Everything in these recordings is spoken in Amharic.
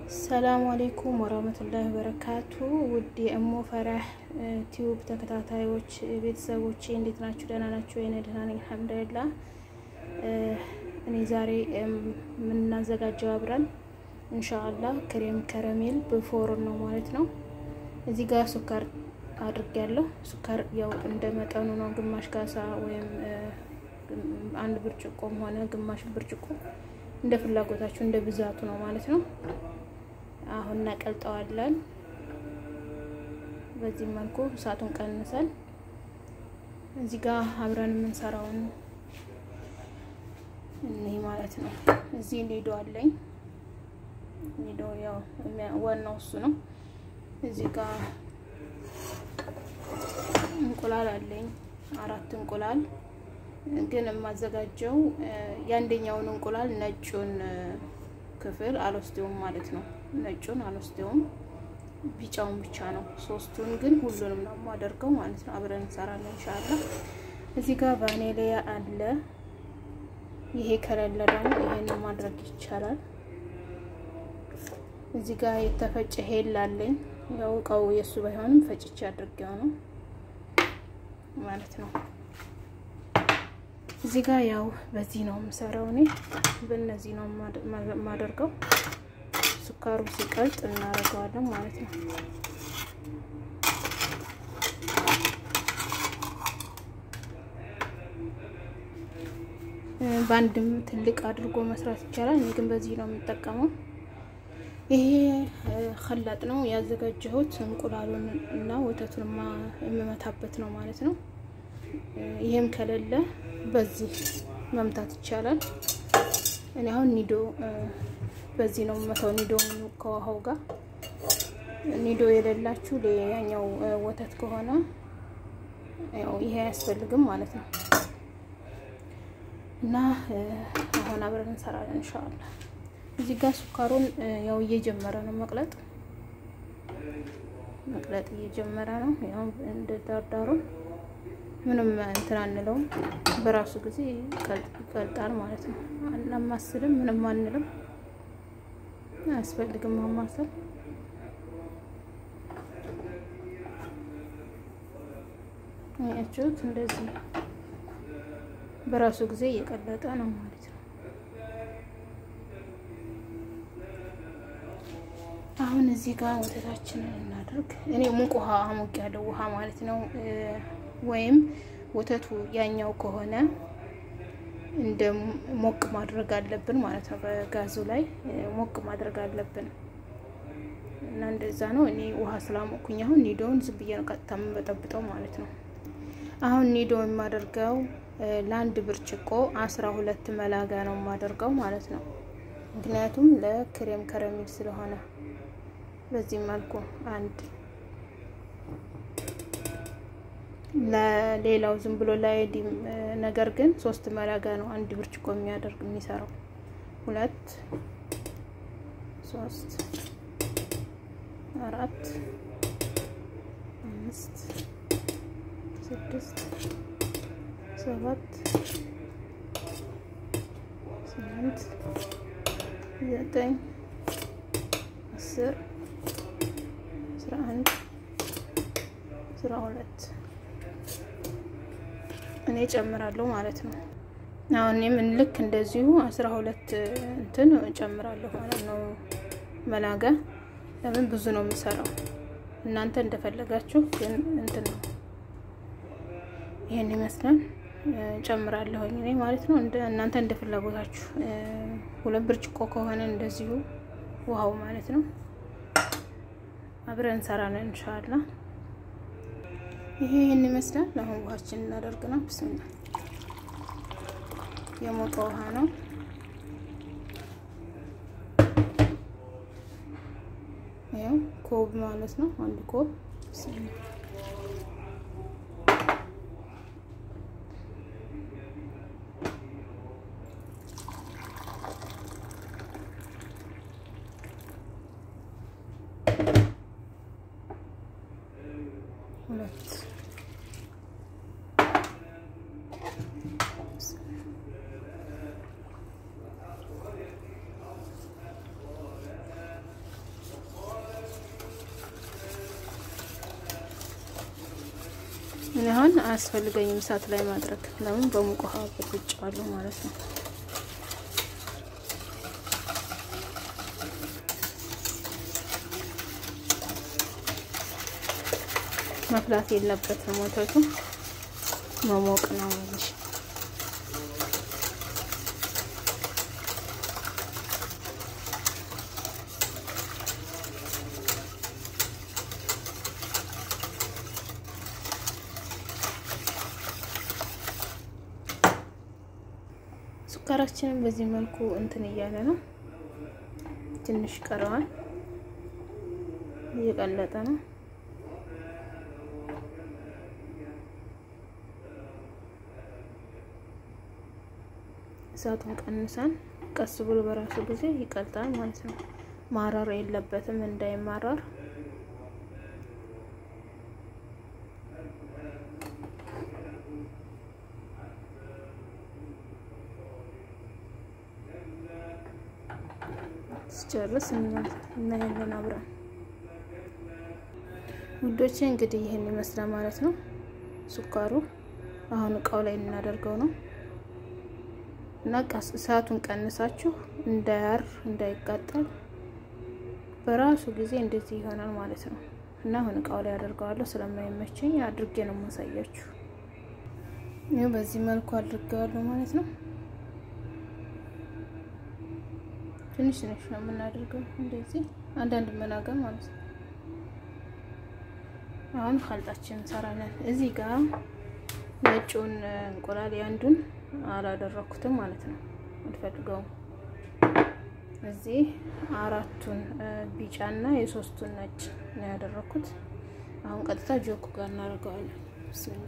ሰላም አሌይኩም ወራህመቱላሂ ወበረካቱ። ውድ የእሞ ፈራህ ቲዩብ ተከታታዮች ቤተሰቦቼ እንዴት ናችሁ? ደህና ናችሁ? የኔ ደህና ነኝ አልሐምዱሊላህ። እኔ ዛሬ የምናዘጋጀው አብረን ኢንሻአላህ ክሬም ከረሜል በፎርን ነው ማለት ነው። እዚህ ጋር ሱካር አድርጌያለሁ። ሱካር ያው እንደ መጠኑ ነው። ግማሽ ካሳ ወይም አንድ ብርጭቆም ሆነ ግማሽ ብርጭቆ እንደ ፍላጎታችሁ እንደ ብዛቱ ነው ማለት ነው። አሁን እናቀልጠዋለን። በዚህ መልኩ እሳቱን ቀንሰን እዚህ ጋር አብረን የምንሰራውን እኒህ ማለት ነው። እዚህ ኒዶ አለኝ። ኒዶ ያው ዋናው እሱ ነው። እዚህ ጋር እንቁላል አለኝ፣ አራት እንቁላል ግን የማዘጋጀው የአንደኛውን እንቁላል ነጩን ክፍል አልወስደውም ማለት ነው። ነጩን አልወስደውም፣ ቢጫውን ብቻ ነው። ሶስቱን ግን ሁሉንም ነው የማደርገው ማለት ነው። አብረን እንሰራለን ኢንሻአላህ። እዚህ ጋር ቫኔሊያ አለ። ይሄ ከሌለ ደግሞ ይሄን ማድረግ ይቻላል። እዚህ ጋር የተፈጨ ሄል አለኝ። ያው እቃው የእሱ ባይሆንም ፈጭቼ አድርጌው ነው ማለት ነው። እዚህ ጋር ያው በዚህ ነው የምሰራው እኔ በእነዚህ ነው የማደርገው። ሱካሩ ሲቀልጥ እናደርገዋለን ማለት ነው። በአንድም ትልቅ አድርጎ መስራት ይቻላል። እኔ ግን በዚህ ነው የምጠቀመው። ይሄ ከላጥ ነው ያዘጋጀሁት። እንቁላሉን እና ወተቱን የምመታበት ነው ማለት ነው። ይሄም ከሌለ በዚህ መምታት ይቻላል። እኔ አሁን ኒዶ በዚህ ነው መተው ኒዶ ከውሃው ጋር ኒዶ የሌላችሁ ያኛው ወተት ከሆነ ያው ይሄ አያስፈልግም ማለት ነው። እና አሁን አብረን እንሰራለን ኢንሻአላህ። እዚህ ጋር ሱካሩን ያው እየጀመረ ነው መቅለጥ መቅለጥ እየጀመረ ነው። ያው እንደ ዳርዳሩን ምንም እንትን አንለውም። በራሱ ጊዜ ይቀልጣል ማለት ነው። አናማስልም፣ ምንም አንልም፣ አያስፈልግም ማማሰል። አያችሁት? እንደዚህ በራሱ ጊዜ እየቀለጠ ነው ማለት ነው። አሁን እዚህ ጋር ወተታችንን እናድርግ። እኔ ሙቅ ውሃ አሞቅ ያለው ውሃ ማለት ነው ወይም ወተቱ ያኛው ከሆነ እንደ ሞቅ ማድረግ አለብን ማለት ነው። በጋዙ ላይ ሞቅ ማድረግ አለብን እና እንደዛ ነው። እኔ ውሃ ስላሞኩኝ አሁን ኒዶውን ዝም ብዬ ነው ቀጥታ የምበጠብጠው ማለት ነው። አሁን ኒዶ የማደርገው ለአንድ ብርጭቆ አስራ ሁለት መላጋ ነው የማደርገው ማለት ነው። ምክንያቱም ለክሬም ከረሜል ስለሆነ በዚህ መልኩ አንድ ለሌላው ዝም ብሎ ላይዲም ነገር ግን ሶስት መላጋ ነው አንድ ብርጭቆ የሚያደርግ የሚሰራው። ሁለት ሶስት አራት አምስት ስድስት ሰባት ስምንት ዘጠኝ አስር አስራ አንድ አስራ ሁለት እኔ ጨምራለሁ ማለት ነው። አሁን እኔም ልክ እንደዚሁ አስራ ሁለት እንትን ጨምራለሁ ማለት ነው። መላጋ ለምን ብዙ ነው የምሰራው፣ እናንተ እንደፈለጋችሁ ግን እንትን ነው። ይሄን ይመስላል ጨምራለሁኝ እኔ ማለት ነው። እናንተ እንደ ፍላጎታችሁ ሁለት ብርጭቆ ከሆነ እንደዚሁ ውሃው ማለት ነው። አብረን እንሰራለን ኢንሻአላህ። ይሄ ይህን ይመስላል። አሁን ውሃችን እናደርግ ነው። ብስምላ የሞቀ ውሃ ነው። ይኸው ኮብ ማለት ነው። አንድ ኮብ ብስምላ ሁለት እኔ አሁን አያስፈልገኝም እሳት ላይ ማድረግ ለምን በሙቅ ውሃ በጥብጬዋለሁ ማለት ነው። መፍላት የለበትም ወተቱ መሞቅ ነው እንጂ ሱካራችንን በዚህ መልኩ እንትን እያለ ነው። ትንሽ ቀረዋል፣ እየቀለጠ ነው። እሳቱን ቀንሰን ቀስ ብሎ በራሱ ጊዜ ይቀልጣል ማለት ነው። ማረር የለበትም እንዳይማረር ስጨርስ እናያለን አብረን ውዶቼ። እንግዲህ ይህን ይመስላል ማለት ነው ሱካሩ። አሁን እቃው ላይ እናደርገው ነው እና እሳቱን ቀንሳችሁ እንዳያር እንዳይቃጠል በራሱ ጊዜ እንደዚህ ይሆናል ማለት ነው። እና አሁን እቃው ላይ አደርገዋለሁ ስለማይመቸኝ አድርጌ ነው የማሳያችሁ። ይኸው በዚህ መልኩ አድርገዋለሁ ማለት ነው። ትንሽ ትንሽ ነው የምናደርገው እንደዚህ አንዳንድ መናገር ማለት ነው። አሁን ካልጣችን እንሰራለን። እዚህ ጋር ነጩን እንቁላል ያንዱን አላደረኩትም ማለት ነው፣ አልፈልገውም። እዚህ አራቱን ቢጫና የሶስቱን ነጭ ነው ያደረኩት። አሁን ቀጥታ ጆኩ ጋር እናደርገዋለን። ብስሚላ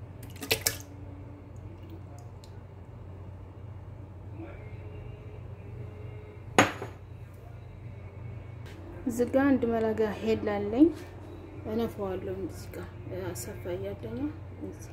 እዚህ ጋር አንድ መላጋ ሄድ አለኝ እነፋዋለሁ። እዚህ ጋር አሰፋ እያለኝ እዚህ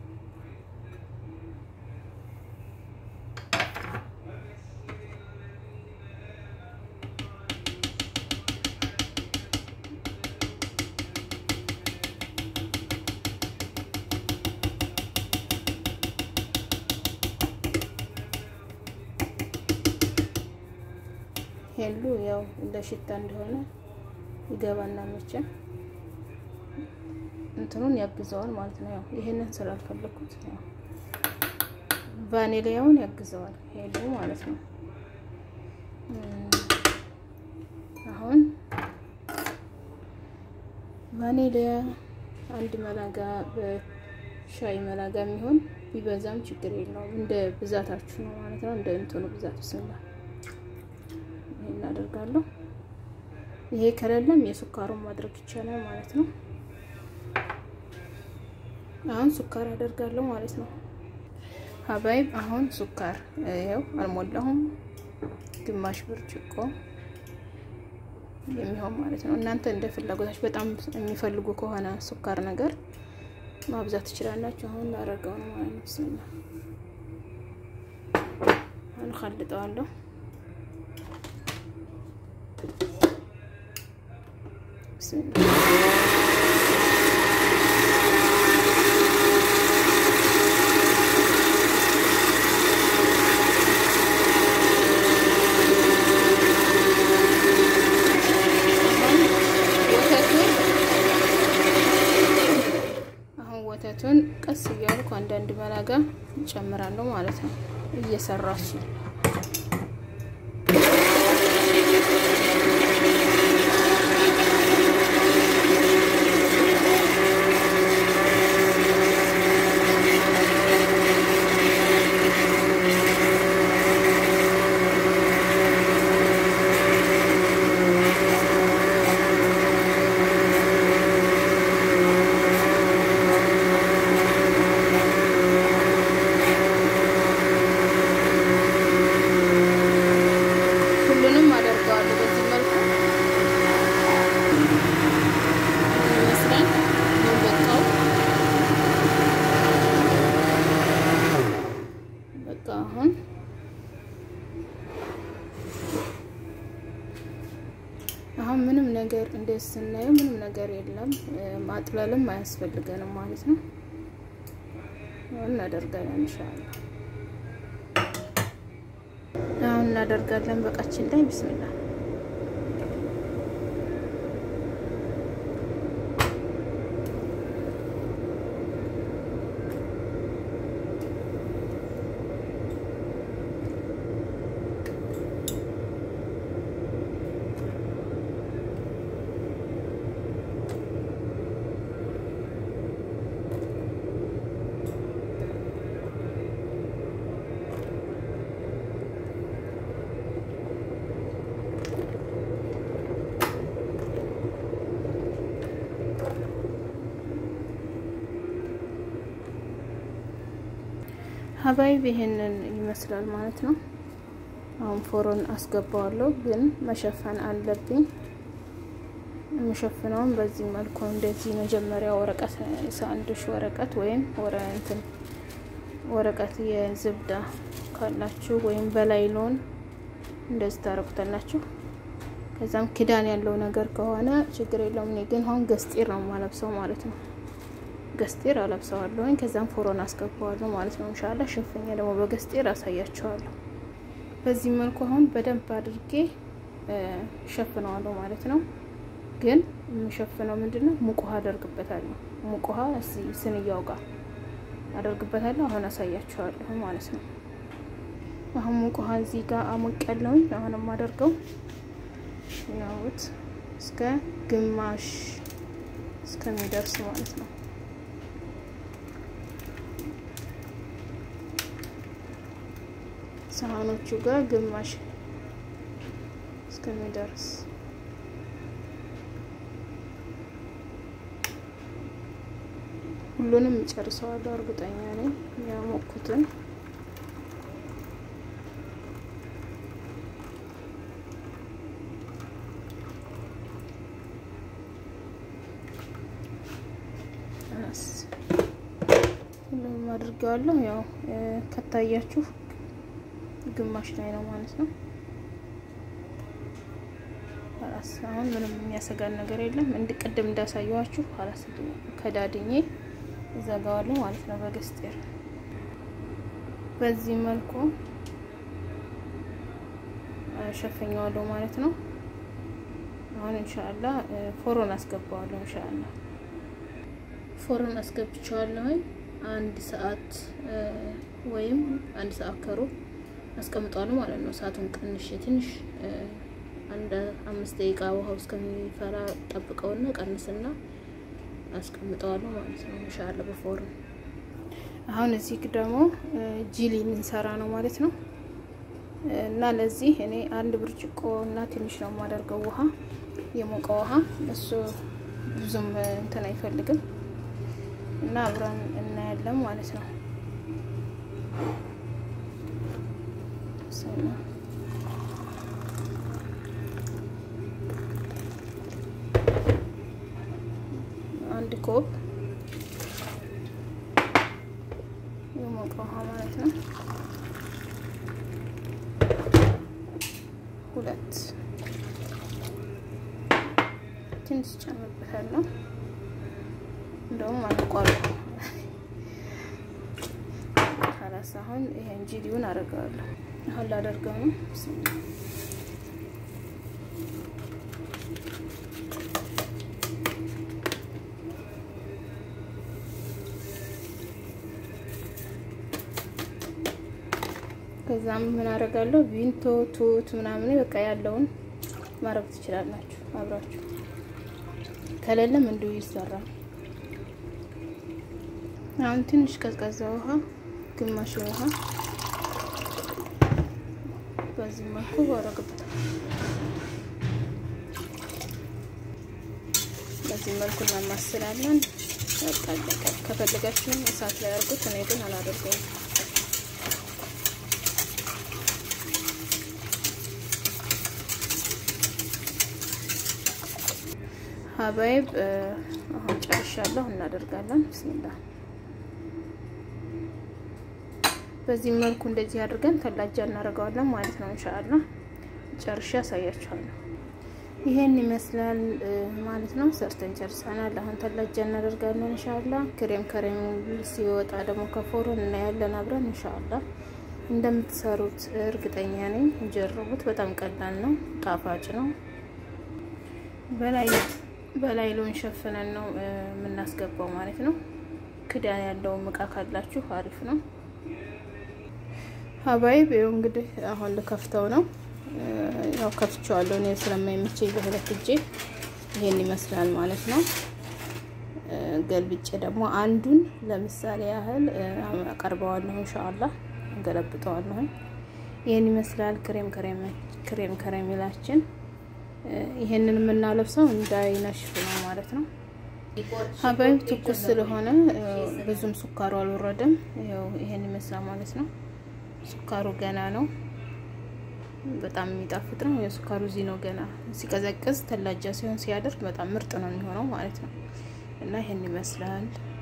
ሄሉ ያው እንደ ሽታ እንደሆነ ይገባና መቼም እንትኑን ያግዘዋል ማለት ነው። ያው ይሄንን ስላልፈለኩት ያው ቫኒሊያውን ያግዘዋል ሄሉ ማለት ነው። አሁን ቫኒሊያ አንድ መላጋ በሻይ መላጋ የሚሆን ቢበዛም ችግር የለውም። እንደ ብዛታችሁ ነው ማለት ነው። እንደ እንትኑ ብዛት ስላ እናደርጋለሁ። ይሄ ከሌለም የሱካሩን ማድረግ ይቻላል ማለት ነው። አሁን ሱካር አደርጋለሁ ማለት ነው። ሀባይብ አሁን ሱካር ይኸው አልሞላሁም፣ ግማሽ ብርጭቆ የሚሆን ማለት ነው። እናንተ እንደ ፍላጎታችሁ በጣም የሚፈልጉ ከሆነ ሱካር ነገር ማብዛት ትችላላችሁ። አሁን ላደርገው ነው ማለት ነው። ብስሚላ አሁን ካልጠዋለሁ አሁን ወተቱን ቀስ እያልኩ አንዳንድ መላጋ እጨምራለሁ ማለት ነው እየሰራችሁ ሁሉንም አደርገዋለሁ በዚህ መልኩ ይመስላል። በቃው በቃ አሁን አሁን ምንም ነገር እንደዚህ ስናየው ምንም ነገር የለም። ማጥለልም አያስፈልገንም ማለት ነው። እናደርጋለን ኢንሻአላህ። አሁን እናደርጋለን በቃችን ላይ ቢስሚላ ሀባይብ ይሄንን ይመስላል ማለት ነው። አሁን ፎሮን አስገባዋለሁ፣ ግን መሸፈን አለብኝ። የምሸፍነውም በዚህ መልኩ እንደዚህ መጀመሪያ ወረቀት ሳንዱሽ ወረቀት ወይም ወረ እንትን ወረቀት የዝብዳ ካላችሁ ወይም በላይሎን እንደዚህ ታረጉታላችሁ። ከዛም ክዳን ያለው ነገር ከሆነ ችግር የለውም። እኔ ግን አሁን ገስጢር ነው የማለብሰው ማለት ነው። ገስጢር አለብሰዋለሁኝ ከዛም ፎሮን አስገባዋለሁ ማለት ነው። እንሻላ ሽንፍኛ ደግሞ በገስጢር አሳያቸዋለሁ። በዚህ መልኩ አሁን በደንብ አድርጌ ሸፍነዋለሁ ማለት ነው። ግን የምሸፍነው ምንድን ነው? ሙቅ ውሃ አደርግበታለሁ። ሙቅ ውሃ እዚህ ስንያው ጋር አደርግበታለሁ። አሁን አሳያቸዋለሁ ማለት ነው። አሁን ሙቅ ውሃ እዚህ ጋር አሞቅ ያለውኝ አሁን የማደርገው ያውት እስከ ግማሽ እስከሚደርስ ማለት ነው። ሳህኖቹ ጋር ግማሽ እስከሚደርስ ሁሉንም እጨርሰዋለሁ። እርግጠኛ ነኝ ያሞኩትን ሁሉንም አድርገዋለሁ። ያው ከታያችሁ ግማሽ ላይ ነው ማለት ነው። ራስ አሁን ምንም የሚያሰጋን ነገር የለም። እንድቅድም እንዳሳየዋችሁ ራስ ከዳድኜ እዘጋዋለሁ ማለት ነው በገስጤር በዚህ መልኩ ሸፈኘዋለሁ ማለት ነው። አሁን እንሻላ ፎሮን አስገባዋለሁ። እንሻላ ፎሮን አስገብቼዋለሁ። አንድ ሰዓት ወይም አንድ ሰዓት ከሩብ አስቀምጠዋለሁ ማለት ነው። ሰዓቱን ቀንሽ ትንሽ አንድ አምስት ደቂቃ ውሃው እስከሚፈላ ጠብቀውና ቀንስና አስቀምጠዋለሁ ማለት ነው። ኢንሻአላ በፎርን አሁን እዚህ ደግሞ ጂሊ ልንሰራ ነው ማለት ነው። እና ለዚህ እኔ አንድ ብርጭቆ እና ትንሽ ነው የማደርገው ውሃ፣ የሞቀ ውሃ። እሱ ብዙም እንትን አይፈልግም እና አብረን እናያለን ማለት ነው። አንድ ኮብ የሞቀ ውሃ ማለት ነው። ሁለት ትንሽ ጨምርበታለሁ። እንደውም አልቋል። ካላስ አሁን ይሄን ጂሊውን አደርገዋለሁ። አሁን ላደርገው ነው። ከዛም ምን አደርጋለሁ ቪንቶ ቱት ምናምን በቃ ያለውን ማድረግ ትችላላችሁ አብራችሁ። ከሌለም እንዲሁ ይሰራል። አሁን ትንሽ ቀዝቃዛ ውሃ፣ ግማሽ ውሃ በዚህ መልኩ ባረግበታል። በዚህ መልኩ እናማስላለን። በቃ ከፈለጋችሁ እሳት ላይ አድርጉት። እኔ ግን አላደርገውም። ሀባይብ አሁን ጨርሻለሁ። እናደርጋለን። ብስሚላ በዚህ መልኩ እንደዚህ አድርገን ተላጃ እናደርገዋለን ማለት ነው። እንሻአላ ጨርሻ ያሳያችኋለሁ። ይሄን ይመስላል ማለት ነው። ሰርተን ጨርሰናል። አሁን ተላጃ እናደርጋለን እንሻላ። ክሬም ከሬም ሲወጣ ደግሞ ከፎረን እናያለን አብረን እንሻላ። እንደምትሰሩት እርግጠኛ ነኝ። ጀርቡት። በጣም ቀላል ነው፣ ጣፋጭ ነው። በላይ በላይ ሎን ሸፍነን ነው የምናስገባው ማለት ነው። ክዳን ያለውም እቃ ካላችሁ አሪፍ ነው። ሀባይብ ይኸው እንግዲህ አሁን ልከፍተው ነው። ያው ከፍቼዋለሁ እኔ ስለማይመቸኝ በሁለት እጄ ይሄን ይመስላል ማለት ነው። ገልብጬ ደግሞ አንዱን ለምሳሌ ያህል አቀርበዋለሁ። ኢንሻአላህ ገለብጠዋለሁ። ይሄን ይመስላል ክሬም ክሬም ክሬም ከረሜላችን። ይሄንን የምናለብሰው እንዳይነሽፍ ነው ማለት ነው። ሀባይብ ትኩስ ስለሆነ ብዙም ሱካሩ አልወረደም። ያው ይሄን ይመስላል ማለት ነው። ሱካሩ ገና ነው። በጣም የሚጣፍጥ ነው። የሱካሩ እዚህ ነው ገና። ሲቀዘቅዝ ተላጃ ሲሆን ሲያደርግ በጣም ምርጥ ነው የሚሆነው ማለት ነው። እና ይሄን ይመስላል።